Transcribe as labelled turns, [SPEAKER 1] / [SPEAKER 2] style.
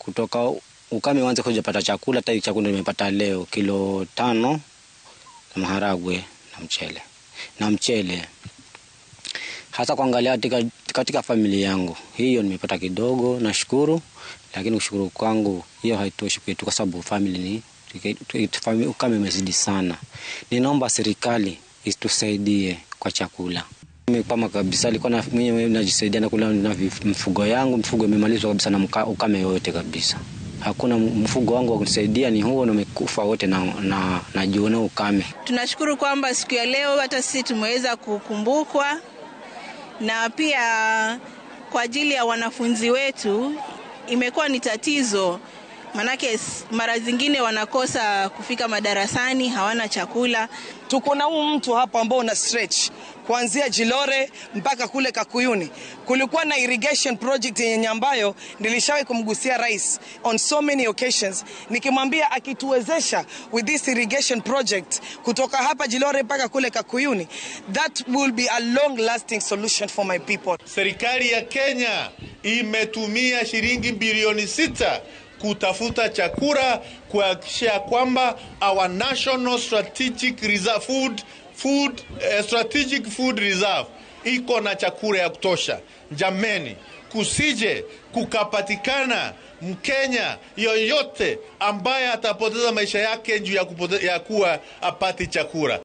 [SPEAKER 1] kutoka ukame uanze kujapata chakula. Hata hii chakula nimepata leo kilo tano na maharagwe na mchele na mchele, hasa kuangalia katika, katika familia yangu hiyo nimepata kidogo, nashukuru, lakini kushukuru kwangu hiyo haitoshi kwetu, kwa sababu family ni ukame umezidi sana. Ninaomba serikali itusaidie kwa chakula. Mimi kabisa alikuwa mwenyewe najisaidia na kula na mfugo yangu, mfugo imemalizwa kabisa na ukame yote kabisa. Hakuna mfugo wangu wa kunisaidia, ni huo na umekufa wote na, na, na jiona ukame.
[SPEAKER 2] Tunashukuru kwamba siku ya leo hata sisi tumeweza kukumbukwa, na pia kwa ajili ya wanafunzi wetu imekuwa ni tatizo, manake mara zingine wanakosa kufika madarasani, hawana chakula.
[SPEAKER 3] Tuko na huu mtu hapa ambao una stretch kuanzia Jilore mpaka kule Kakuyuni. Kulikuwa na irrigation project yenye ambayo nilishawahi kumgusia rais on so many occasions, nikimwambia akituwezesha with this irrigation project kutoka hapa Jilore mpaka kule Kakuyuni, that will be a long lasting solution for my people.
[SPEAKER 4] Serikali ya Kenya imetumia shilingi bilioni sita kutafuta chakula kuhakikisha kwamba our national strategic reserve food food uh, strategic food reserve iko na chakula ya kutosha. Jameni, kusije kukapatikana Mkenya yoyote ambaye atapoteza maisha yake juu ya, ya kuwa apati chakula.